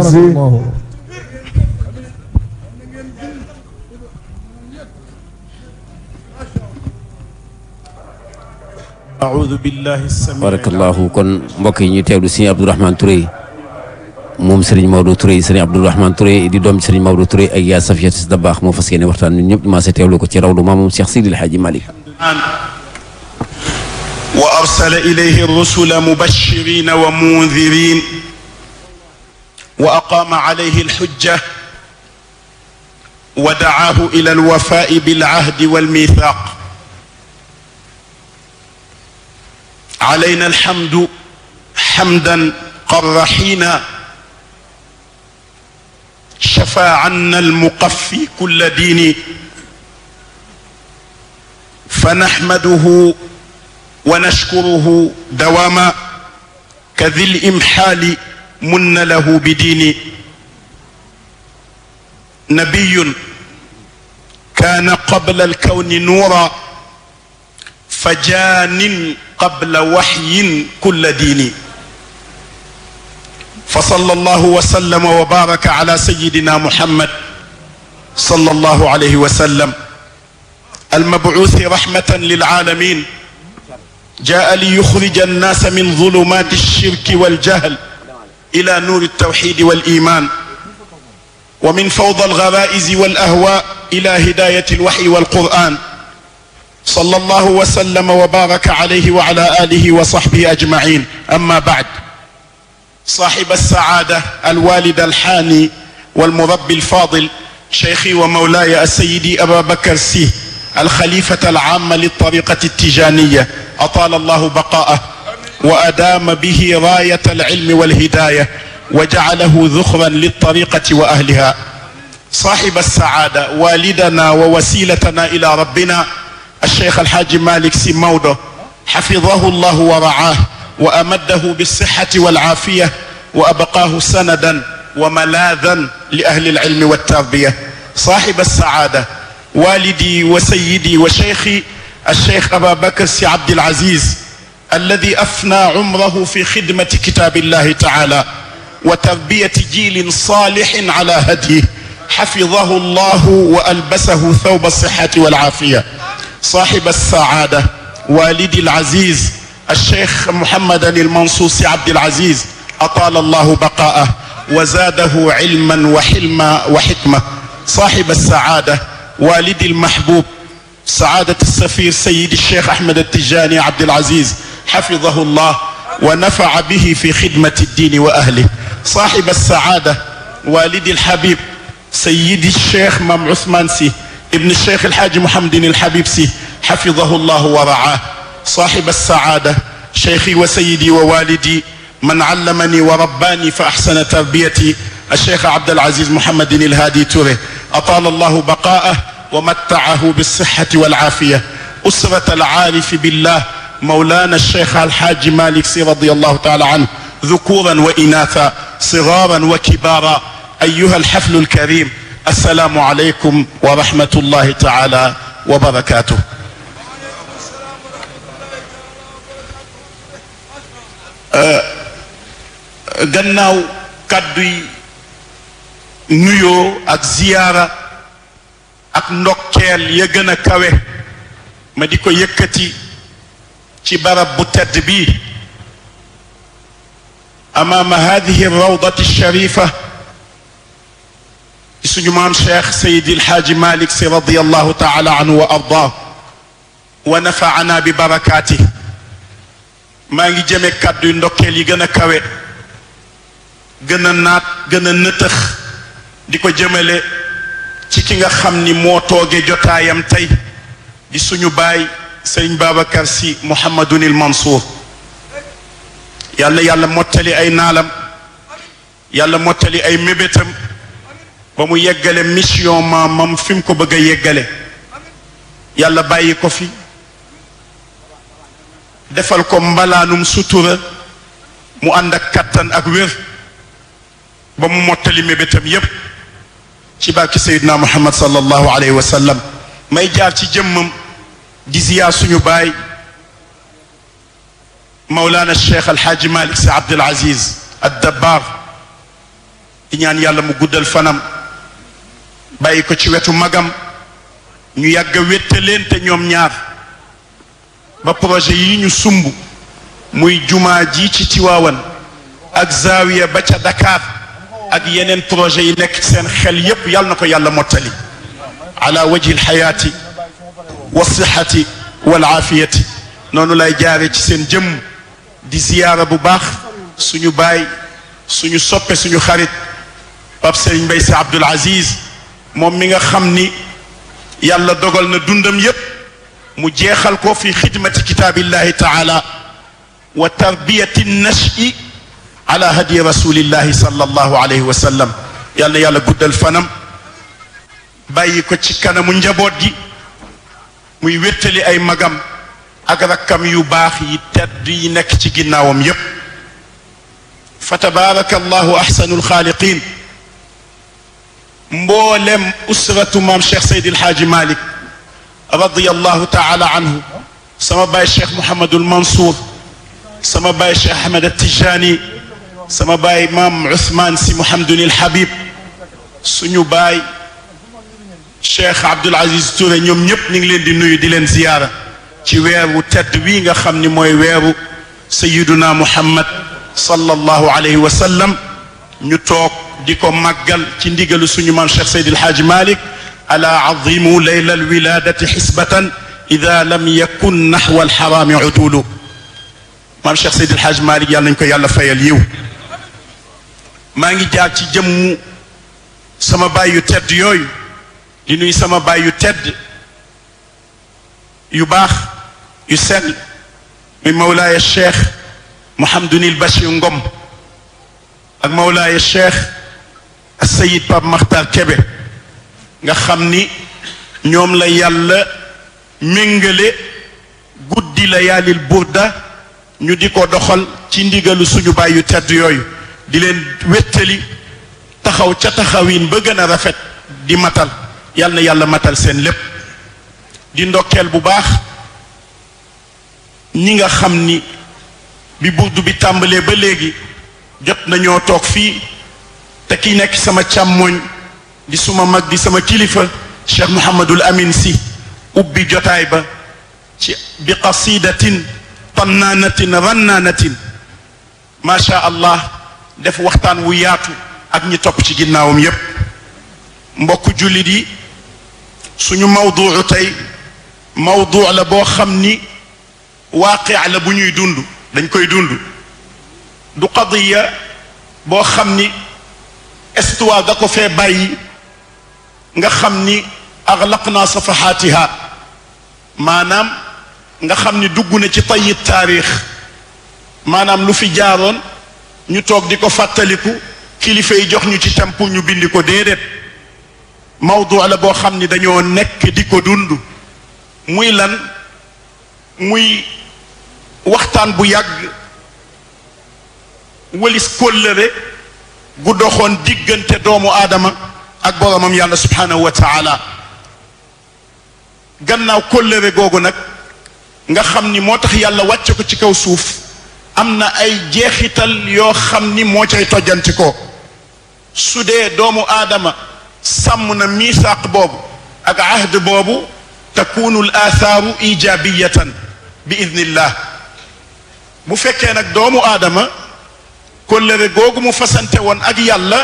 si أعوذ بالله السميع barakallahu kon mbokk yi ñuy teewlu sëriñ Abdourahmane Touré moom sëriñ Maodo Touré sëriñ Abdourahmane Touré di doom sëriñ Maodo Touré ak yaa Safiyatu Si Dabaax moo fas yéene waxtaan ñun ñëpp maa sa teewlu ko ci rawdu maamam Cheikh Sidil Hadji Malick وأرسل إليه الرسل مبشرين ومنذرين وأقام عليه الحجة ودعاه إلى الوفاء بالعهد والميثاق علينا الحمد حمدا قر حين شفى عنا المقفي كل دين فنحمده ونشكره دواما كذي الإمحال من له بدين نبي كان قبل الكون نورا فجان قبل وحي كل دين فصلى الله وسلم وبارك على سيدنا محمد صلى الله عليه وسلم المبعوث رحمة للعالمين جاء ليخرج الناس من ظلمات الشرك والجهل إلى نور التوحيد والإيمان ومن فوضى الغرائز والأهواء إلى هداية الوحي والقرآن صلى الله وسلم وبارك عليه وعلى آله وصحبه أجمعين أما بعد صاحب السعادة الوالد الحاني والمربي الفاضل شيخي ومولاي السيدي أبا بكر سي الخليفة العام للطريقة التجانية أطال الله بقاءه وأدام به راية العلم والهداية وجعله ذخرا للطريقة وأهلها صاحب السعادة والدنا ووسيلتنا إلى ربنا الشيخ الحاج مالك سي مودو حفظه الله ورعاه وأمده بالصحة والعافية وأبقاه سندا وملاذا لأهل العلم والتربية صاحب السعادة والدي وسيدي وشيخي الشيخ أبا بكر سي عبد العزيز الذي أفنى عمره في خدمة كتاب الله تعالى وتربية جيل صالح على هديه حفظه الله وألبسه ثوب الصحة والعافية صاحب السعادة والدي العزيز الشيخ محمد المنصوص عبد العزيز أطال الله بقاءه وزاده علما وحلما وحكمة صاحب السعادة والدي المحبوب سعادة السفير سيد الشيخ أحمد التجاني عبد العزيز حفظه الله ونفع به في خدمة الدين وأهله صاحب السعادة والدي الحبيب سيدي الشيخ مام عثمان سي ابن الشيخ الحاج محمد الحبيب سي حفظه الله ورعاه صاحب السعادة شيخي وسيدي ووالدي من علمني ورباني فأحسن تربيتي الشيخ عبد العزيز محمد الهادي توري أطال الله بقاءه ومتعه بالصحة والعافية أسرة العارف بالله مولانا الشيخ الحاج مالك سي رضي الله تعالى عنه ذكورا وإناثا صغارا وكبارا أيها الحفل الكريم السلام عليكم ورحمة الله تعالى وبركاته gannaaw kàdduy nuyoo ak ziyaara ak ndokkeel ya gën a kawe ma di ko yëkkati ci barab bu tedd bii amaama hadihi rawdati sharifa ci suñu maam cheikh sayidi alxaaji malik si radiallahu taala anhu wa ardah wa nafaana bi barakaati maa ngi jëme kàdduy ndokkeel yi gën a kawe gën a naat gën a nëtëx di ko jëmale ci ki nga xam ni moo tooge jotaayam tey di suñu baay sëriñ Babacar si Mouhamadunil Mansour yàlla yàlla mottali ay naalam yàlla mottali ay mébétam ba mu yeggale mission maamam fi mu ko bëgg a yeggale yàlla bàyyi ko fi defal ko mbalaanum sutura mu ànd ak kattan ak wér ba mu mottali mébétam yépp ci barki sayidna muhammad sallallahu alayhi wa sallam may jaar ci jëmmam di ziyaar suñu baay mawlaana cheikh alxaaji malik si abdul aziz ad dabbar di ñaan yàlla mu guddal fanam bàyyi ko ci wetu magam ñu yàgg a wéttaleente ñoom ñaar ba projet yi ñu sumb muy jumaa ji ci Tiwaawan ak zaawiya ba ca Dakar ak yeneen projet yi nekk seen xel yépp yàlla na ko yàlla mottali ala wajhi alxayaati wa sixati wal aafiyati noonu lay jaare ci seen jëmm di ziyaara bu baax suñu baay suñu soppe suñu xarit Pape Serigne Mbaye Sy Abdoul Aziz moom mi nga xam ni yàlla dogal na dundam yépp mu jeexal ko fi xidmati kitaabillahi taala wa tarbiyati nashi ala hadi rasulillahi sallallahu alayhi wa sallam yàlla yàlla guddal fanam bàyyi ko ci kanamu njaboot gi muy wéttali ay magam ak rakkam yu baax yi tedd yi nekk ci ginnaawam yépp fa tabaraka allahu ahsanul xaaliqin mboolem usratu maam cheikh Seydi El Hadji Malick radiyallahu taala anhu sama baay cheikh Mouhamadul Mansour sama baay cheikh Ahmed Tijani sama baay maam Ousmane si Mouhamadunil Habib suñu baay cheikh Abdoul Aziz Touré ñoom ñëpp ñu ngi leen di nuyu di leen ziyaara ci weeru tedd wii nga xam ni mooy weeru sayiduna Muhammad sallallahu alayhi wa sallam ñu toog di ko màggal ci ndigalu suñu maam cheikh Seydi El Hadji Malick ala azimu layla alwiladati xisbatan ida lam yakun naxwa alxaraami utulu maam cheikh Seydi El Hadji Malick yàlla nañ ko yàlla fayal yiw maa ngi jaar ci jëmmu sama baay yu tedd yooyu di nuy sama baay yu tedd yu baax yu sell muy mawlaaya cheikh Mouhamadunil Bachir Ngom ak mawlaaya cheikh Sayid Pape Makhtar Kebe nga xam ni ñoom la yàlla méngale guddi la yaalil burda ñu di ko doxal ci ndigalu suñu baay yu tedd yooyu di leen wéttali taxaw ca taxawin ba gën a rafet di matal yàlla na yàlla matal seen lépp di ndokkeel bu baax ñi nga xam ni bi burdu bi tàmbalee ba léegi jot nañoo toog fii te ki nekk sama càmmoñ di suma mag di sama kilifa cheikh Mouhamadul Amin si ubbi jotaay ba ci bi qasidatin tannaanatin rannaanatin macha allah def waxtaan wu yaatu ak ñi topp ci ginnaawam yépp mbokk jullit yi suñu mawduu tey mawduu la boo xam ni waaqi la bu ñuy dund dañ koy dund du qadiya boo xam ni histoire da ko fee bàyyi nga xam ni axlaqna safahaatiha maanaam nga xam ni dugg na ci tayi taarix maanaam lu fi jaaroon ñu toog di ko fàttaliku kilifa yi jox ñu ci tam pour ñu bindi ko déedéet mawdu la boo xam ni dañoo nekk di ko dund muy lan muy waxtaan bu yàgg wëlis kóllëre gu doxoon diggante doomu aadama ak boromam yàlla subhanahu wa taala gannaaw kóllëre googu nag nga xam ni moo tax yàlla wàcce ko ci kaw suuf am na ay jeexital yoo xam ni moo cay tojjanti ko su dee doomu aadama sàmm na miisaaq boobu ak ahd boobu takunu l athaaru ijabiyatan bi idnillah bu fekkee nag doomu aadama kóllëre googu mu fasante woon ak yàlla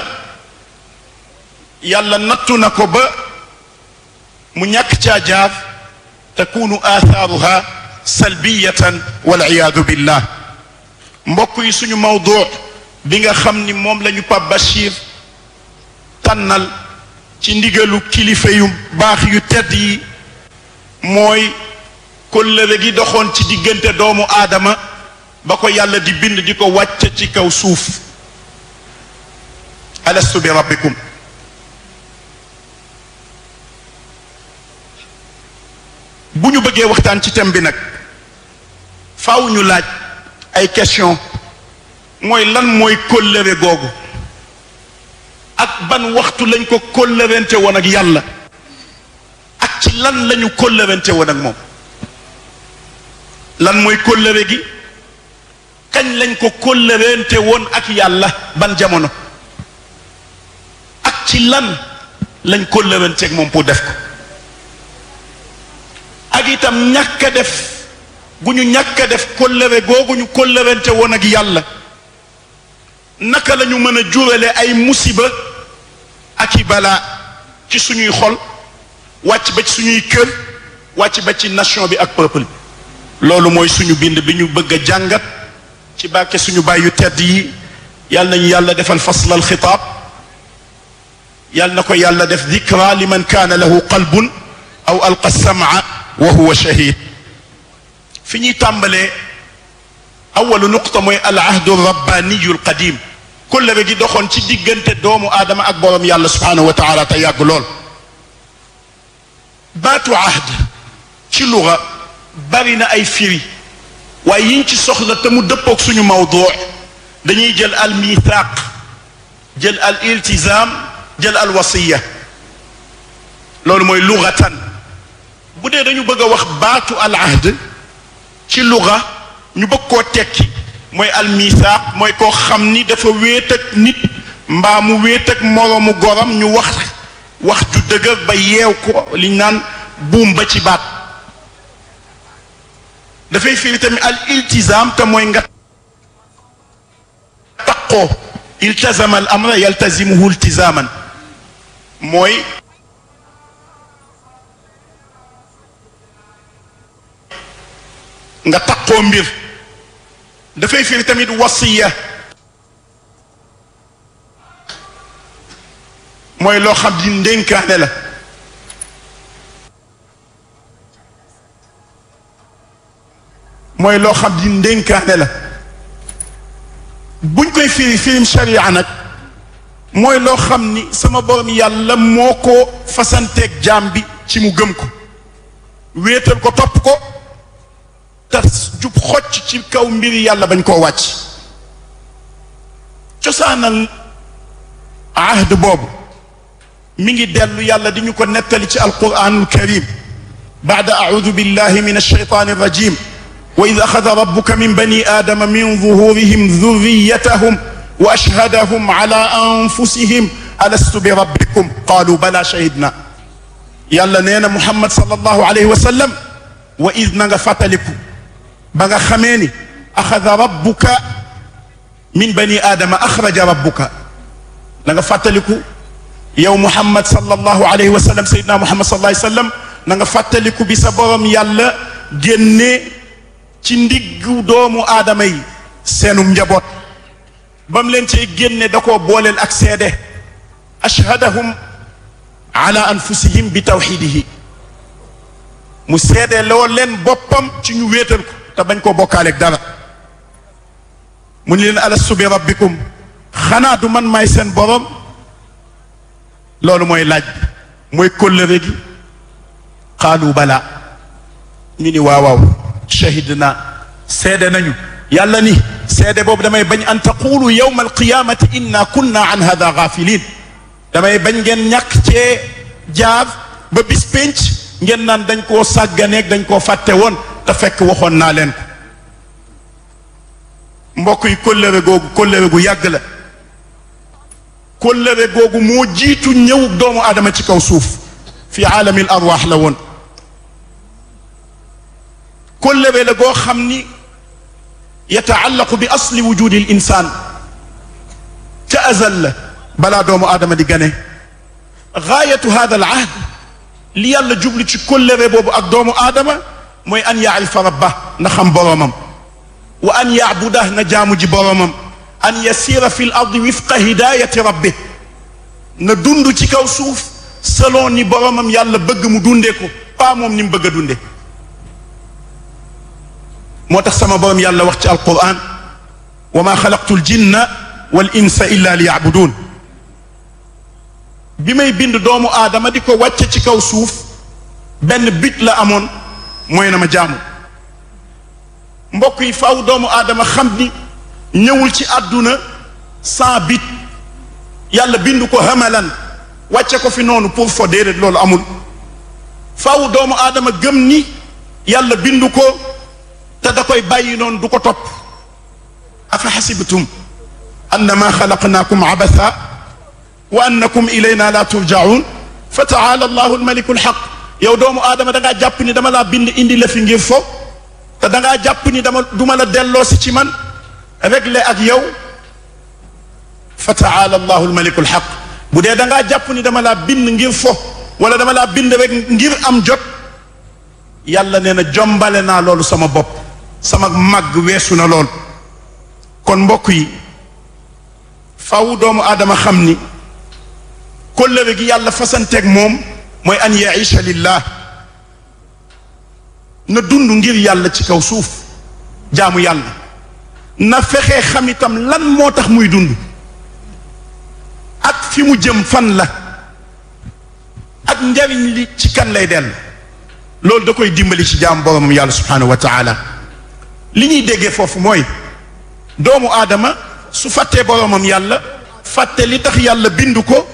yàlla nattu na ko ba mu ñàkk caa jaar takunu athaaruha salbiyatan wal iyaadu billah mbokk yi suñu mawdu bi nga xam ni moom la ñu Pape Bachir tànnal ci ndigalu kilifa yu baax yu tedd yi mooy kóllëre gi doxoon ci diggante doomu aadama ba ko yàlla di bind di ko wàcc ci kaw suuf alastu bi rabbikum bu ñu bëggee waxtaan ci thème bi nag faaw ñu laaj ay question mooy lan mooy kóllëre googu ak ban waxtu lañ ko kóllërente woon ak yàlla ak ci lan lañu kóllërente woon ak moom lan mooy kóllëre gi kañ lañ ko kóllërente woon ak yàlla ban jamono ci lan lañ kóllëranteeg moom pour def ko ak itam ñàkk a def gu ñu ñàkk a def kóllëre googu ñu kóllërante woon ak yàlla naka la ñu mën a jurale ay musiba ak i balaa ci suñuy xol wàcc ba ci suñuy kër wàcc ba ci nation bi ak peuple bi loolu mooy suñu bind bi ñu bëgg a jàngat ci barke suñu bàyyu tedd yi yàlla nañu yàlla defal fasl al xitaab yàlla na ko yàlla def dikra liman kaana lahu qalbun aw alqa samaa wa huwa shahid fi ñuy tàmbalee awalu nuqta mooy al ahdu rabbaniyu al qadim kóllëre gi doxoon ci diggante doomu aadama ak borom yàlla subhanahu wa taala te yàgg lool baatu ahd ci luga bari na ay firi waaye yiñ ci soxla te mu dëppoog suñu mawduu dañuy jël al mithaq jël al iltizam jël al wasiya loolu mooy lugatan bu dee dañu bëgg a wax baatu al ahd ci luga ñu bëgg koo tekki mooy al mithaq mooy koo xam ni dafa wéet ak nit mbaa mu wéet ak moroomu goram ñu wax wax ju dëgër ba yeew ko liñ naan buum ba ci baat dafay firi tamit al iltizam te mooy nga taqoo iltazama al amra yaltazimuhu iltizaman mooy nga taqoo mbir dafay firi tamit wasiya mooy loo xam di ndénkaane la mooy loo xam di ndénkaane la buñ koy firi firim sharia nag mooy loo xam ni sama borom yàlla moo ko fasanteeg jaam bi ci mu gëm ko wéetal ko topp ko te jub xocc ci kaw mbiri yàlla bañ koo wàcc cosaanal ahd boobu mi ngi dellu yàlla di ñu ko nettali ci alquranul karim baada audu billahi min alshaytan arrajim wa id axada rabbuka min bani aadama min zuhurihim dhurriyatahum wa ashhadahum ala anfusihim alastu bi rabbikum qaalu bala shahidna yàlla nee na muhammad sallallahu alayhi wa sallam wa id na nga fàttaliku ba nga xamee ni axada rabbuka min bani aadama axraja rabbuka na nga fàttaliku yow muhammad sallallahu alayhi wa sallam sayyidina muhammad sallallahu alayhi wa sallam na nga fàttaliku bi sa borom yàlla génne ci ndiggu doomu aadama yi seenum njaboot ba mu leen cay génne da koo booleel ak seede ashhadahum ala anfusihim bi tawxidihi mu seede loo leen boppam ci ñu wéetal ko te bañ koo bokkaaleeg dara mu ni leen alastu bi rabbikum xanaa du man maay seen borom loolu mooy laaj bi mooy kóllëre gi qaalu bala ñu ni waaw waaw shahidna seede nañu yàlla ni seede boobu damay bañ an taqulu yawma alqiyamati inna kunna an hada gafilin damay bañ ngeen ñàkk cee jaar ba bis pénc ngeen naan dañ koo sàgganeeg dañ koo fàtte woon te fekk waxoon naa leen ko mbokk yi kóllëre googu kóllëre gu yàgg la kóllëre googu moo jiitu ñëw doomu aadama ci kaw suuf fi aalamil arwaax la woon kóllëre la goo xam ni yataallaqu bi asli wujudi l insaan ca azal la balaa doomu aadama di gane gaayatu hada al ahd li yàlla jublu ci kóllëre boobu ak doomu aadama mooy an yaarifa rabba na xam boroomam wa an yaabudah na jaamu ji boroomam an yasira fi l ardi wifqa hidayati rabbi na dund ci kaw suuf selon ni boroomam yàlla bëgg mu dundee ko pas moom ni mu bëgg a dunde moo tax sama boroom yàlla wax ci alquran wa ma xalaqtu l jinna wal insa illa li yaabuduun bi may bind doomu aadama di ko wàcce ci kaw suuf benn bit la amoon mooy na ma jaamu mbokk yi faaw doomu aadama xam ni ñëwul ci àdduna sans bit yàlla bind ko hamalan wàcce ko fi noonu pour fo déedéet loolu amul faaw doomu aadama gëm ni yàlla bind ko te da koy bàyyi noonu du ko topp afa xasibtum annama xalaqnaakum abatha wa annakum ilayna la turjaun fa taala allahu almaliku alxaq yow doomu aadama da ngaa jàpp ni dama laa bind indi la fi ngir fo te da ngaa jàpp ni dama duma la delloo si ci man réglé ak yow fa taala allahu almaliku alxaq bu dee da ngaa jàpp ni dama laa bind ngir fo wala dama laa bind rek ngir am jot yàlla nee na jombale naa loolu sama bopp sama màgg weesu na lool kon mbokk yi faw doomu aadama xam ni kóllëre gi yàlla fasanteeg moom mooy an yaisha lillah na dund ngir yàlla ci kaw suuf jaamu yàlla na fexe xam itam lan moo tax muy dund ak fi mu jëm fan la ak njariñ li ci kan lay dellu loolu da koy dimbali ci jaam boromam yàlla subhanahu wa taala li ñuy déggee foofu mooy doomu aadama su fàttee boromam yàlla fàtte li tax yàlla bindu ko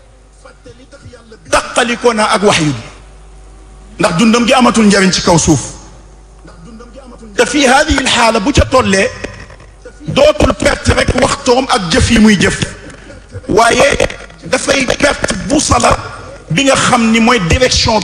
taqalikoo naa ak waxyu bi ndax dundam gi amatul njariñ ci kaw suuf te fii hadihi alxaala bu ca tollee dootul perte rek waxtoom ak jëf yi muy jëf waaye dafay perte bu sala bi nga xam ni mooy direction